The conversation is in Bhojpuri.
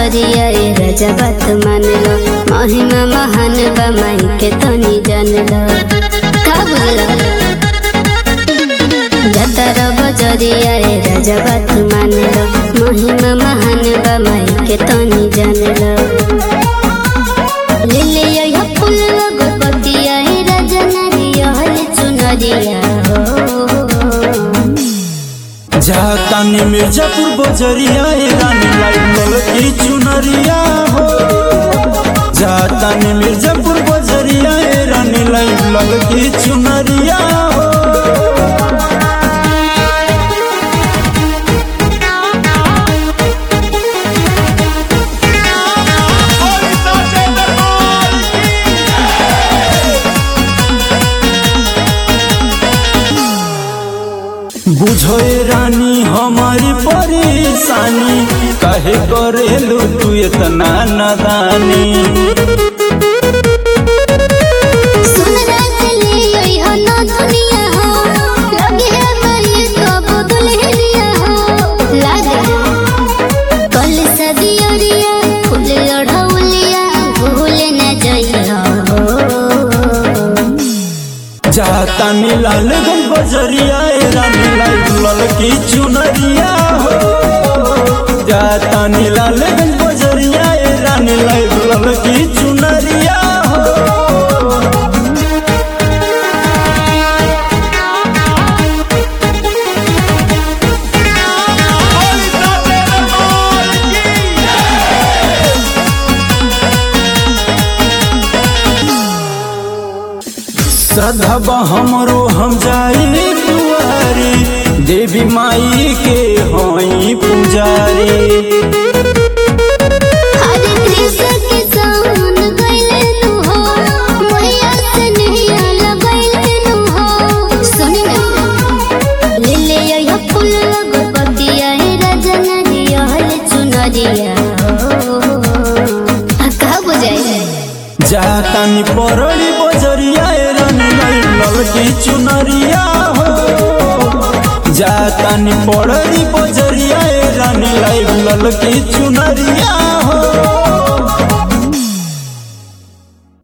बजरिया ए राजा बात मान लो महिमा महान बा माई के तनी जान लो का बोला जतर बजरिया ए राजा बात मान लो महिमा महान बा माई के तनी जान लो ले ले यो फूल गोपतिया ए राजा नारिया हल चुनरिया हो जातानी मिर्जापुर बजरिया ए रानी लाइट ललकी चुनरिया हो जातानी मिर्जापुर बजरिया ए रानी लाइट ललकी चुनरिया हो बुझो ए रानी हमारी परेशानी काहे करेलू तू इतना नादानी सुन राजली ओई हो ना दुनिया हो लगे है मरी तो बदल हिलिया हो लागे कल सदियरिया फूल लड़ौलिया भूल न जइया हो जातानी लालगंज बजरिया ए रानी लाइट ललकी चुनरिया हो जातानी लालगंज बजरिया ए रानी लाइट ललकी चुनरिया हो श्रद्धा हमरो हम जाई दुआरी देवी माई के होई पुजारी हरे कृष्ण के सावन गइले नु हो मैया से नैया लगइले नु हो सुन ना ले ले यो फूल गोपतिया हे राजा नरिया हल चुनरिया हो आ का बुझाई जातानी परड़ी बजरिया ए रानी लाइट ललकी चुनरिया हो जातानी परड़ी बजरिया ए रानी लाइट ललकी चुनरिया हो